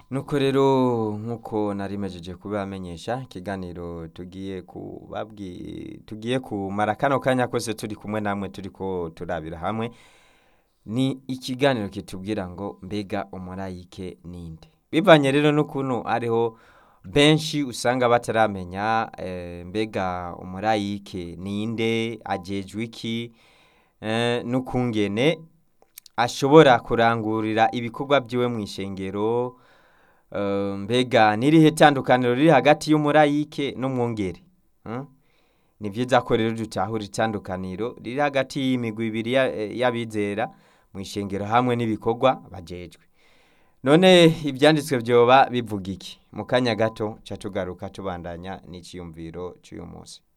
nuko rero nk'uko narimejeje kubamenyesha ikiganiro tugiye kubabwi tugiye kumara kano kanya kose turi kumwe namwe turiko turabira hamwe ni ikiganiro kitubwira ngo mbega umurayike ninde bivanye rero n'ukuntu ariho benshi usanga bataramenya eh, mbega umurayike ninde ajejwe iki eh, n'ukungene ashobora kurangurira ibikorwa byiwe mu ishengero eh, mbega n'irihe tandukaniro riri hagati y'umurayike n'umwungere hmm? ni byiza ko rero dutahura itandukaniro riri hagati y'imigwi ibiri ya- eh, y'abizera mu ishengero hamwe n'ibikorwa bajejwe none ibyanditswe byoba bivuga iki mu kanya gato ca tugaruka tubandanya n'iciyumviro cy'uyu munsi